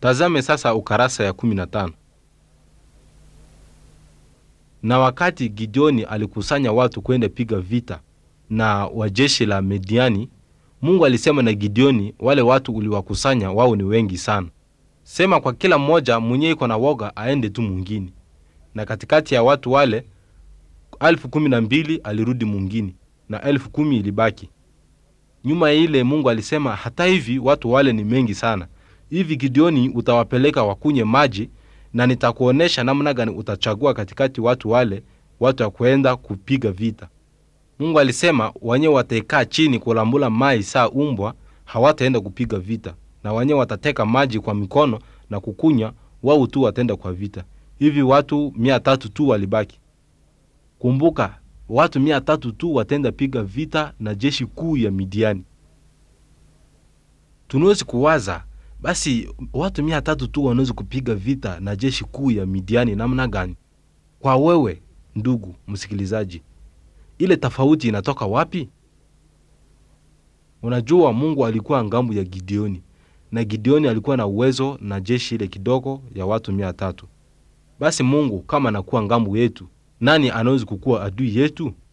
Tazame sasa ukarasa ya 15. Na wakati Gideoni alikusanya watu kwenda piga vita na wa jeshi la Midiani, Mungu alisema na Gideoni, wale watu uliwakusanya wao ni wengi sana. Sema kwa kila mmoja mwenye iko na woga aende tu mwingine. Na katikati ya watu wale elfu kumi na mbili alirudi mwingine na elfu kumi ilibaki nyuma ya ile. Mungu alisema hata hivi watu wale ni mengi sana hivi, Gideoni utawapeleka wakunye maji, na nitakuonesha namna gani utachagua katikati watu wale watu wa kwenda kupiga vita. Mungu alisema wenyewe wataikaa chini kulambula mai saa umbwa, hawataenda kupiga vita, na wenyewe watateka maji kwa mikono na kukunya, wao tu wataenda kwa vita. Hivi watu mia tatu tu walibaki. Kumbuka, watu mia tatu tu watenda piga vita na jeshi kuu ya Midiani. Tunawezi kuwaza basi, watu mia tatu tu wanaweza kupiga vita na jeshi kuu ya Midiani namna gani? Kwa wewe ndugu msikilizaji, ile tofauti inatoka wapi? Unajua, Mungu alikuwa ngambo ya Gideoni na Gideoni alikuwa na uwezo na jeshi ile kidogo ya watu mia tatu. Basi Mungu kama anakuwa ngambo yetu, nani anaweza kukuwa adui yetu?